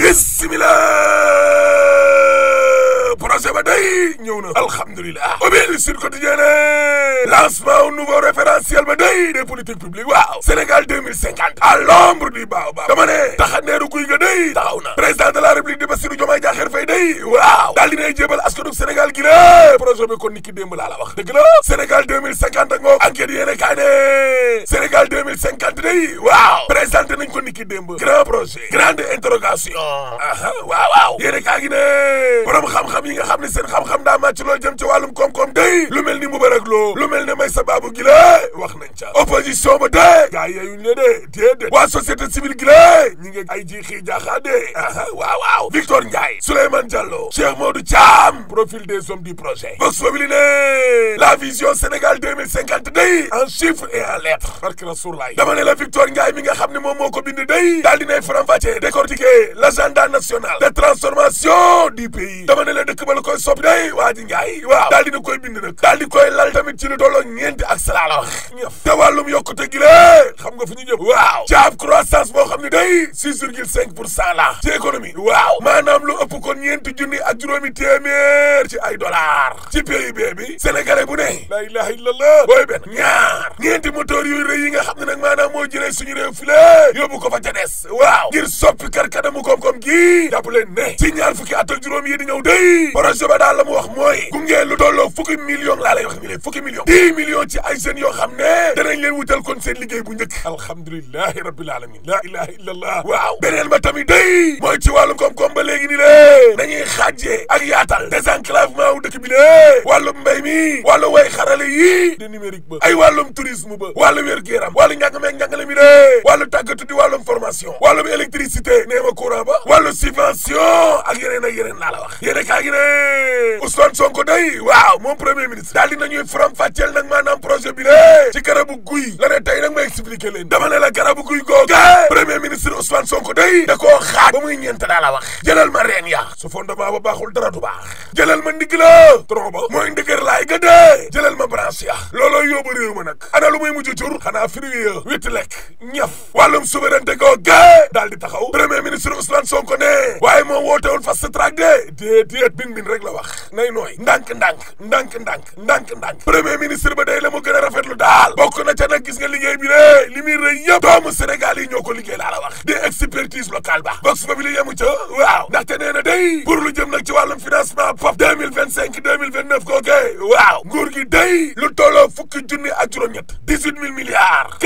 bismillah projet ba day ñëw na alhamdulilah obéli sur quotidien lancement au nouveau référentiel ba day des politiques publiques waaw Sénégal 2050 à l'ombre du baobab dama ne taxandeeru guy ga day taxaw na président de la république di Bassirou Diomaye Diakhar Faye day waaw daal dinay jébal askanu Sénégal gi la projet bi kon ni ki démb laa la wax dëgg la Sénégal 2050 ak moom enquête yéene kaay ne Sénégal 2050 day waaw présenté nañ ko ni ki démb grand projet grande interrogation aha waaw waaw yéene kaay gi ne borom xam-xam yi nga xam ne seen xam-xam daa màcc loolu jëm ci wàllum koom-koom day lu mel ni Moubarak Lo lu mel ne may sa baabu gi la wax nañ ca opposition ba de gaa yeeyuñ le de déedéet waa société civile gi la ñi ngi ay ji xii jaaxaa de aha waaw waaw Victor Ndiaye Souleymane Diallo Cheikh Modou Thiam profil des hommes du projet Vox Populi ne la vision Sénégal 2050 day en chiffres et en lettres barke Rasoulaay dama ne la Victor Ndiaye mi nga xam ne moom moo ko bind day daal dinay faram-fàcce décortiquer l'agenda national de transformation du pays dama ne la dëkk ba la koy soppi day waa ji Ndiaye waaw daal dina koy bind nag daal di koy lal tamit ci lu tolloo ñeenti ak salaa la wax ñëf te wàllum yokkute gi la xam nga fu ñu jëm waaw caab croissance boo xam ne day six virgule cinq pour cent la ci économie waaw maanaam lu ëpp kon ñeenti junni ak juróomi téeméer ci ay dollars ci PIB bi sénégalais bu ne la ilaha illallah booy benn ñaar ñeenti moteur yu rëy yi nga xam ne nag maanaam moo jëlee suñu réew fi la yóbbu ko fa ca des waaw ngir soppi karkanamu koom-koom gi jàpp leen ne ci ñaar fukki at ak juróom yi di ñëw day projet ba daal la mu wax mooy gunge lu tolloo fukki millions laa lay wax ni leen fukki millions dix millions ci ay jeunes yoo xam ne danañ leen wutal kon seen liggéey bu njëkk alhamdulilahi rabbil alamin la ilaha illallah waaw beneen ba tamit day mooy ci wàllum koom-koom ba léegi ni lée nañuy xaajee ak yaatal désenclavement wu dëkk bi lée wàllum mbéy mi wàllu way xarale yi de numérique ba ay wàllum tourisme ba wàllu wér-gu-yaram wàllu njàng meeg njàngale mi lée wàllu tàggatu di wàllum formation wàllum électricité neema courant ba wàllu subvention ak yeneen ak yeneen laa la wax yéene kaa gi ne Ousmane Sonko day waaw moom premier ministre daal di nañuy faram fàcceel nag maanaam projet bi lée ci garabu guy la ne tey nag ma expliqué leen dama ne la garabu guy googe premier ministre Ousmane Sonko day da koo xaaj ba muy ñeent daa la wax jëlal ma reen ya su fondement ba baaxul dara du baax jëlal ma ndigg la tronc ba mooy ndëgër laay ga dee jëlal ma branche ya looloo yóbbu réew ma nag ana lu muy mujj cur xanaa fruit ya witt lekk ñaf wàllum souveraineté googe daal di taxaw premier ministre Ousmane Sonko ne waaye moom wootewul fast track de déedéet bin bin rek la wax nay nooy ndànk ndànk ndànk ndànk ndànk ndànk premier ministre ba day la mu gën a rafetlu daal bokk na ca nag gis nga liggéey bi de li muy rëy yëpp doomu Sénégal yi ñoo ko liggéey laa la wax di expertise locale ba vox populi yemu ca waaw ndaxte nee na day pour lu jëm nag ci wàllum financement POP 2025 2029 kooke waaw nguur gi day lu tolloo fukki junni ak juróom-ñett 18 mille milliards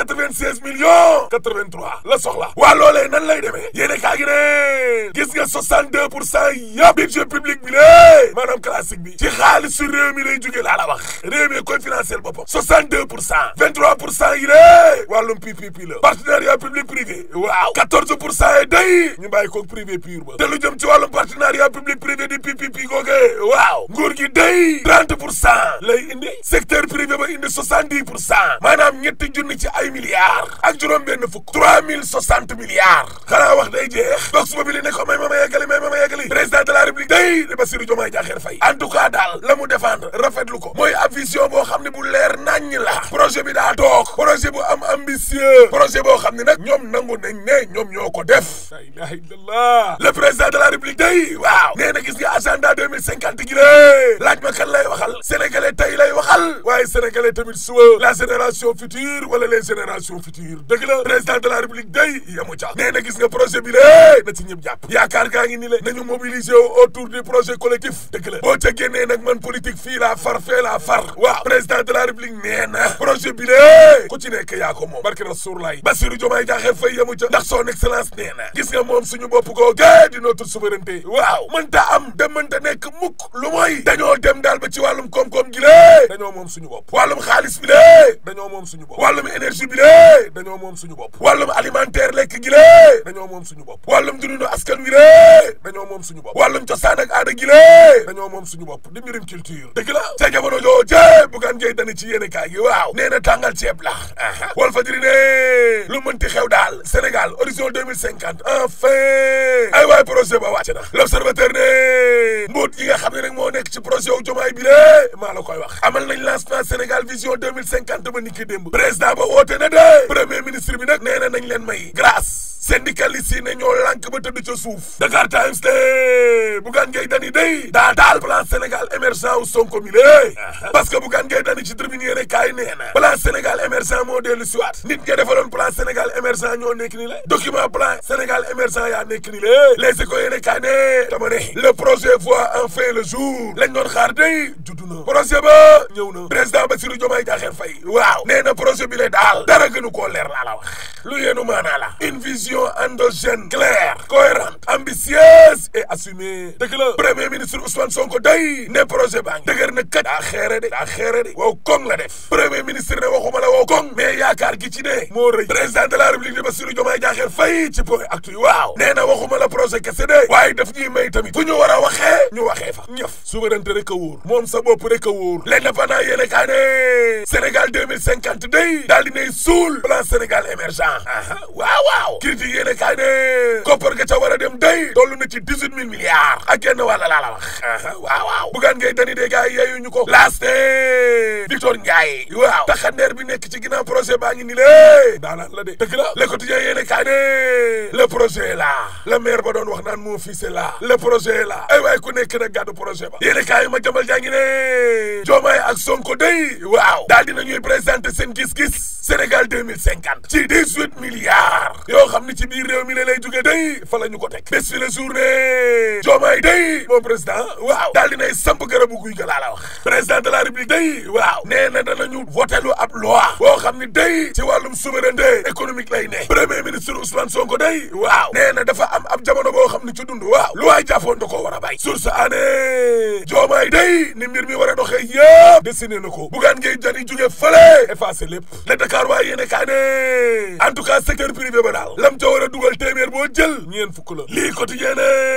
496 millions 83 la soxla waa loolee nan lay demee yéene kaa gi ne gis nga 62 pour cent yëpp budget public bi lée maanaam classique bi ci xaalisu réew mi lay jógee laa la wax réew mi koy financer boppam 62 pour cent 23 pour cent yi lée wàllum PPP la partenariat public privé waaw 14 pour cent yi day ñu bàyyi ko privé pur ba te lu jëm ci wàllum partenariat public privé di PPP googe waaw nguur gi day 30 pour cent lay indi secteur privé ba indi 70 pour cent maanaam ñetti junni ci ay milliards ak juróom benn fukk 3060 milliards xanaa wax day jeex box boobu ne ko may ma ma yeggali may ma ma yeggali président de la république day di Bassirou Diomaye Diakhar Faye en tout cas daal la mu défendre rafetlu ko mooy ab vision boo xam ne bu leer naññ la projet bi daa toog projet bu am ambitieux projet boo xam ne nag ñoom nangu nañ ne ñoom ñoo ko def la ilaha illallah le président de la république day waaw nee na gis nga agenda 2050 gi lée laaj ma kan lay waxal sénégalais tey lay waxal waaye sénégalais tamit suba la génération future wala les générations futures dëgg la président de la république day yamu ca nee na gis nga projet bi lée na ci ñëpp jàpp yaakaar gaa ngi ni le nañu mobiliser autour du projet collectif dëgg la boo ca génnee nag man politique fii laa far fee laa far waaw président de la république nee na projet bi lée ku ci nekk yaa ko moom barke Rasoulaay Bassirou Diomaye Diakhar Faye yamu ca ndax son excellence nee na gis nga moom suñu bopp googe di notre souveraineté waaw mënta am dem mënta nekk mukk lu mooy dañoo dem daal ba ci wàllum koom-koom gi lée dañoo moom suñu bopp wàllum xaalis bi lée dañoo moom suñu bopp wàllum énergie bi lée dañoo moom suñu bopp wàllum alimentaire lekk gi lée dañoo moom suñu bopp wàllum dundinu askan wi lée dañoo moom suñu bopp wàllum cosaan ak aada gi lée dañoo moom suñu bopp di mbirum culture dëgg la ca jamono jooje bugaan jey dani ci yéene kaay gi waaw nee na tàngal ceeb la wal fajiri ne lu mënti xew daal Sénégal horizon 2050 enfin ay waay projet ba wàcc na l'observateur ne mbóot yi nga xam ne nag moo nekk ci projet wu jomaay bi lée maa la koy wax amal nañ lancement Sénégal vision 2050 ba niki démb président ba woote na de premier ministre bi nag nee na nañ leen may grâce syndicaliste yi ne ñoo lànk ba tëdd ca suuf Dakar Times de Bougane Gueye Dany day daa daal plan Sénégal émergent wu Sonko mi lée parce que Bougane Gueye Dany ci tribune yéene kaay nee na plan Sénégal émergent moo dellu si waat nit ña defaloon plan Sénégal émergent ñoo nekk ni la document plan Sénégal émergent yaa nekk ni la les écoles yéene kaay ne dama ne le projet voit enfin le jour lañ doon xaar day juddu na projet ba ñëw na président Bassirou Diomaye Diakhar Faye waaw nee na projet bi le daal dara gënu koo leer laa la wax lu yéenu maanaa la une vision endogène claire cohérente ambitieuse et assumée dëgg la premier ministre Ousmane Sonko day ne projet baa ngi dëgër na kat daa xeere de daa xeere de wow koŋ la def premier ministre ne waxuma la wow koŋ mais yaakaar gi ci ne moo rëy président de la république de Bassirou Diomaye Diakhar Faye ci point actu yi waaw nee na waxuma la projet kese de waaye daf ñuy may tamit fu ñu war a waxee ñu waxee fa ñëf souveraineté rek a wóor moom sa bopp rek a wóor l'indépendant yéene kaa ne Sénégal 2050 day daal dinay suul plan Sénégal émergent waaw waaw critique yéene kaa ne koppar ga ca war a dem day toll na ci dix-huit mille milliards ak genn wàlla laa la wax waaw waaw Bougane Gueye Dany de gars yi yeeyu ñu ko laas ne Victor Ndiaye waaw taxandeer bi nekk ci ginnaaw projet baa ngi ni lée daanaan la de dëgg la le quotidien yéene kaa ne le projet est là le maire ba doon wax naan mon fils est là le projet est là ay waay ku nekk nag gàddu projet ba yéene kaa yi ma jambal jaa ngi ne Diomaye ak Sonko day waaw daal dina ñuy présenter seen gis-gis Sénégal 2050 ci 18 milliards yoo xam ni ci biir réew mi la lay jóge day fa la ñu ko teg bés fi la journée Diomaye day moom président waaw daal dinay samp garabu guy ga laa la wax président de la république day waaw nee na danañu votelu ab loi boo xam ni day ci wàllum souveraineté économique lay ne premier ministre Ousmane Sonko day waaw nee na dafa am ab jamono boo xam ni ci dund waaw lu waay jàppoon da koo war a bay source année Diomaye day ni mbir mi war a doxee yëpp dessiné na ko Bougane Gueye Dany jóge fële effacé lépp le Dakar waaye yéene kaa ne en tout cas secteur privé ba daal lam ca war a dugal téeméer boo jël ñeen fukk la lii quotidien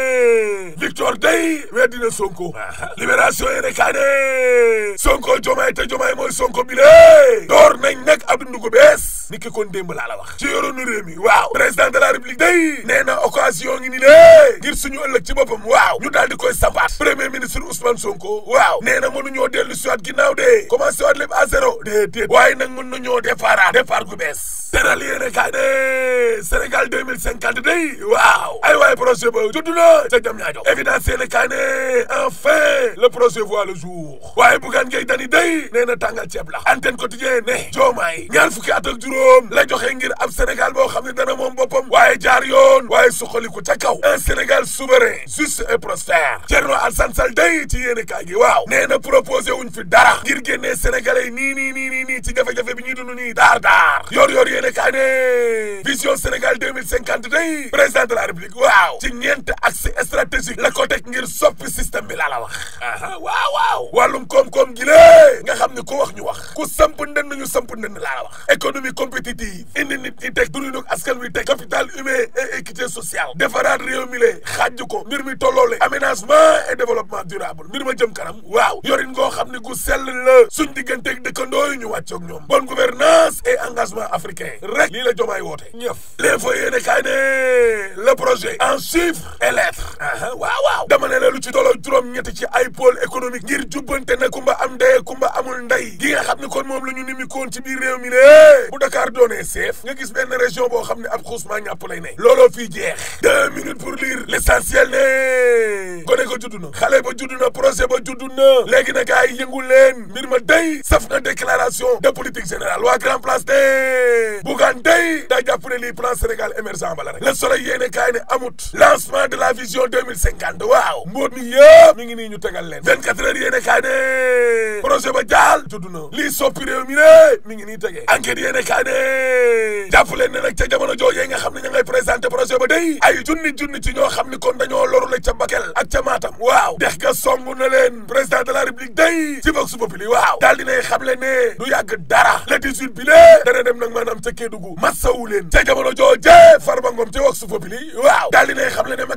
ne Victor day weddina Sonko libération yéene kaa ne Sonko Diomaye te Diomaye mooy Sonko bi lée door nañ nag ab dundu gu bees ni ki kon démb laa la wax ci yoroonu réew mi waaw président de la république day nee na occasion ngi ni lée ngir suñu ëllëg ci boppam waaw ñu daal di koy sampaat premier ministre Ousmane Sonko waaw nee na mënuñoo dellu si waat ginnaaw de commencé waat lépp à zéro déedéet waaye nag mën nañoo départ départ gu bees teral yéene kaa ne Sénégal 2050 day waaw ay waay projet ba judd na ca jam ñaajo évidence yéene kaa ne enfin le projet voit le jour waaye Bougane Gueye Dany day nee na tàngal ceeb la antenne quotidien ne Diomaye ñaar fukki at ak juróom la joxe ngir ab Sénégal boo xam ne dana moom boppam waaye jaar yoon waaye suqaliku ca kaw un Sénégal souverain juste et prospère Thierno Alassane Sall day ci yéene kaa gi waaw nee na proposé wuñ fi dara ngir génnee Sénégalais yi nii nii nii nii nii ci jafe-jafe bi ñuy dund nii daar daar yor yor yéene kaa ne vision Sénégal 2050 day président de la République waaw ci ñeent axe stratégique la ko teg ngir soppi système bi laa la wax waaw waaw wàllum koom-koom gi lée nga xam ne ku wax ñu wax ku samp ndënd ñu samp ndënd laa la wax économie compétitive indi nit ñi teg dundinu askan wi teg capital humain et équité sociale defaraat réew mi le xaaj ko mbir mi tolloole aménagement et développement durable mbir ma jëm kanam waaw yorin ngoo xam ne gu sell la suñ digganteeg dëkkandoo yi ñu wàccoog ñoom bonne gouvernance et engagement africain rek lii la jomaay woote ñëf l'info yéene kaay ne le projet en chiffres et lettres waaw waaw dama ne la lu ci tolloo juróom ñetti ci ay pôle économique ngir jubbante na kumba am ndey kumba amul ndey gi nga xam ne kon moom la ñu nimikoon ci biir réew mi ne bu Dakar doonee seef nga gis benn région boo xam ne ab xuusmaa ñàpp lay ne looloo fii jeex deux minutes pour lire l'essentiel ne gone ko juddu na xale ba juddu na projet ba juddu na léegi na gars yi yëngu leen mbir ma day saf na déclaration de politique générale waa grand place de Bougane day daa jàpp ne lii plan Sénégal émergent bala rek le soleil yéene kaay ne amut lancement de la vision 2050 waaw mbóot mi yëpp mi ngi nii ñu tegal leen 24 heures yéene kaay ne projet ba jaal juddu na lii soppi réew mi ne mi ngi nii tegee enquête yéene kaay ne jàpp leen ne nag ca jamono joojee nga xam ne ña ngay présenté projet ba day ay junni junni ci ñoo xam ni kon dañoo loru la ca Bakel ak ca Matam waaw dex ga songu na leen président de la république day ci vox populi waaw daal dinay xam le ne du yàgg dara le 18 bi lée dana dem nag maanaam ca Kédougou massawu leen ca jamono jooje Farba Ngom ci vox populi waaw daal dinay xam le ne Macky Sall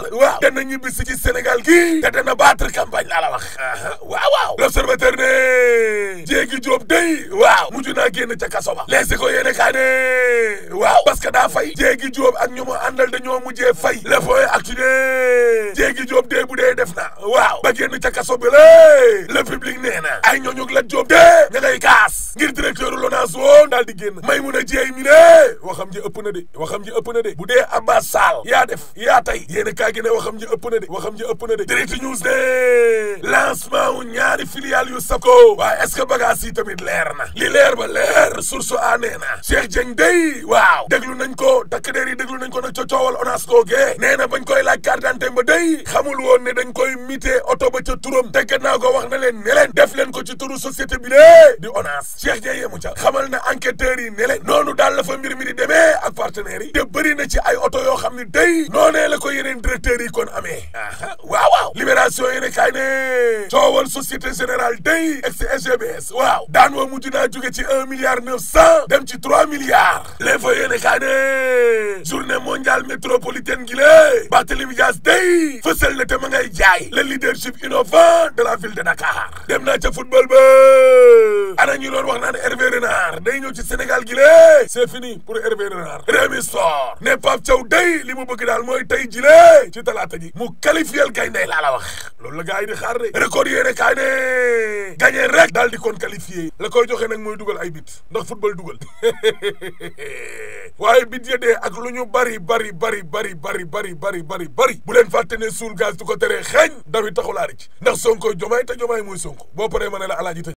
Sall waaw dana ñibbi si ci Sénégal gii te dana battre campagne laa la wax waaw waaw l'observateur ne jéegi Jóob day waaw mujj naa génn ca kaso ba leesi ko yéene kaa ne waaw parce que daa fay jéegi Jóob ak ñu mu àndal dañoo mujjee fay le point actu ne jéegi Jóob dee bu dee def na waaw ba génn ca kaso bi la le public nee na ay ñooñu la Jóob dee ña ngay kaas ngir directeur LONASE woon daal di génn may mun a jéey mi ne waxam ji ëpp na de waxam ji ëpp na de bu dee Abbas Sall yaa def yaa tey yéen kaa gi ne waxam ji ëpp na de waxam ji ëpp na de direct news ne lancement wu ñaari filiale yu SAPCO waaye est-ce que bagage yi tamit leer na li leer ba leer source a nee na Cheikh Dieng day waaw déglu nañ ko takk der yi déglu nañ ko nag ca coowal ONAS googee nee na bañ koy laaj carte d'identité ba day xamul woon ne dañ koy mité oto ba ca turam te gannaaw ko wax na leen ne leen def leen ko ci turu société bi lee di ONAS Cheikh Dieng yemu ca xamal na enquêteurs yi ne leen noonu daal la fa mbir mi di demee ak partenaires yi te bëri na ci ay oto yoo xam ne day noonee la ko yeneen directeurs yi kon amee waaw waaw libération yéene kaay ne coowal société générale day ex SGBS waaw daan woo mujj naa jóge ci un milliard neuf cent dem ci trois milliards l'info yéene kaay ne journée mondiale métropolitaine gi lée Barthélémy Dias day fësal na te ma ngay jaay le leadership innovant de la ville de Dakar dem naa ca football ba ana ñu doon wax naan Hervé Renard day ñëw ci Sénégal gi lée c'est fini pour Hervé Renard Rémi Sport ne Pape Thiaw day li mu bëgg daal mooy tey jile ci talaata ji mu qualifié gaynde laa la wax loolu la gars yi di xaar de record yéene kaay ne gagné rek daal di kon qualifié la koy joxe nag mooy dugal ay bit ndax football dugal waaye bit ya dee ak lu ñu bari bari bari bari bari bari bari bari bari bu leen fàtte ne suul gaz du ko teree xeeñ dawi taxulaa rëcc ndax Sonko jomaay te jomaay mooy Sonko boo paree ma ne la alaaji